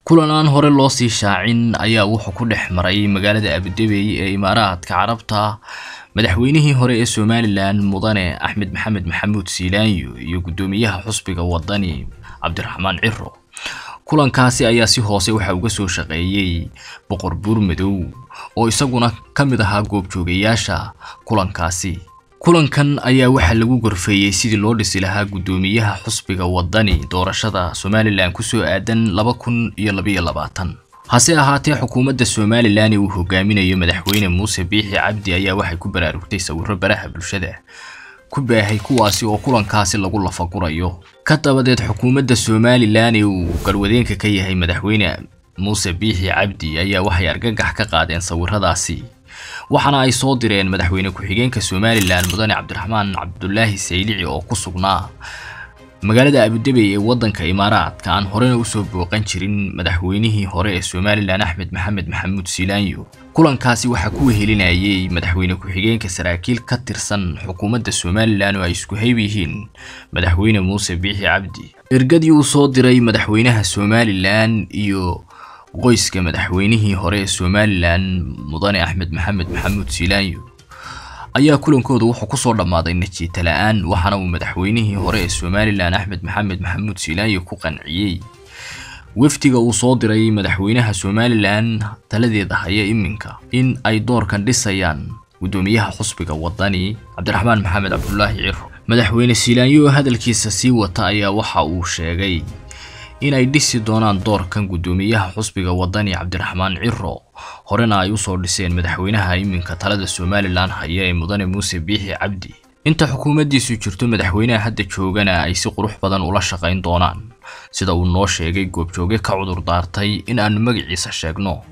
kulan aan hore loo sii shaacin ayaa wuxuu ku dhex maray magaalada abudebey ee imaaraadka carabta madaxweynihii hore ee somalilan mudane axmed maxamed maxamuud siilaanyo iyo guddoomiyaha xusbiga wadani cabdiraxmaan ciro kulankaasi ayaa si hoose waxa uga soo shaqeeyey boqor buur madow oo isaguna ka mid ahaa goobjoogayaasha kulankaasi kulankan ayaa waxaa lagu gorfeeyey sidii loo dhisi lahaa guddoomiyaha xusbiga wadani doorashada somalilan kusoo aadan laba kun iyo labaiyo labaatan hase ahaatee xukuumadda somalilan ee uu hogaaminayo madaxweyne muuse biixi cabdi ayaa waxay ku baraarugtay sawiro baraha bulshada ku baahay kuwaasi oo kulankaasi lagu lafagurayo ka dabadeed xukuumadda somalilan ee uu garwadeenka ka yahay madaxweyne muuse biixi cabdi ayaa waxay argagax ka qaadeen sawiradaasi waxaana ay soo direen madaxweyne ku-xigeenka somalilan mudane cabdiraxmaan cabdulaahi saylici oo ku sugnaa magaalada abudebey ee waddanka imaaraadka aan horena usoo booqan jirin madaxweynihii hore ee somalilan axmed maxamed maxamuud siilaanyo kulankaasi waxaa ku wehelinayay madaxweyne ku-xigeenka saraakiil ka tirsan xukuumadda somalilan oo ay isku hayb yihiin madaxweyne muuse biixi cabdi ergadii uu soo diray madaxweynaha somalilan iyo qoyska madaxweynihii hore ee somalilan mudane axmed maxamed maxamuud siilaanyo ayaa kulankooda wuxuu kusoo dhammaaday najiita la-aan waxaana uu madaxweynihii hore ee somalilan axmed maxamed maxamuud siilaanyo ku qanciyey wafdiga uu soo diray madaxweynaha somalilan taladeeda haya iminka in ay doorkan dhisayaan guddoomiyaha xusbiga wadani cabdiraxmaan maxamed cabdulaahi ciro madaxweyne siilaanyo oo hadalkiisa sii wata ayaa waxa uu sheegay inay dhisi doonaan doorkan guddoomiyaha xusbiga wadani cabdiraxmaan ciro horena ay usoo dhiseen madaxweynaha iminka talada somalilan haya ee mudane muuse biixi cabdi inta xukuumaddiisu jirto madaxweynaha hadda joogana ay si qurux badan ula shaqayn doonaan sida uu noo sheegay goobjooge ka cudur daartay in aanu magaciisa sheegno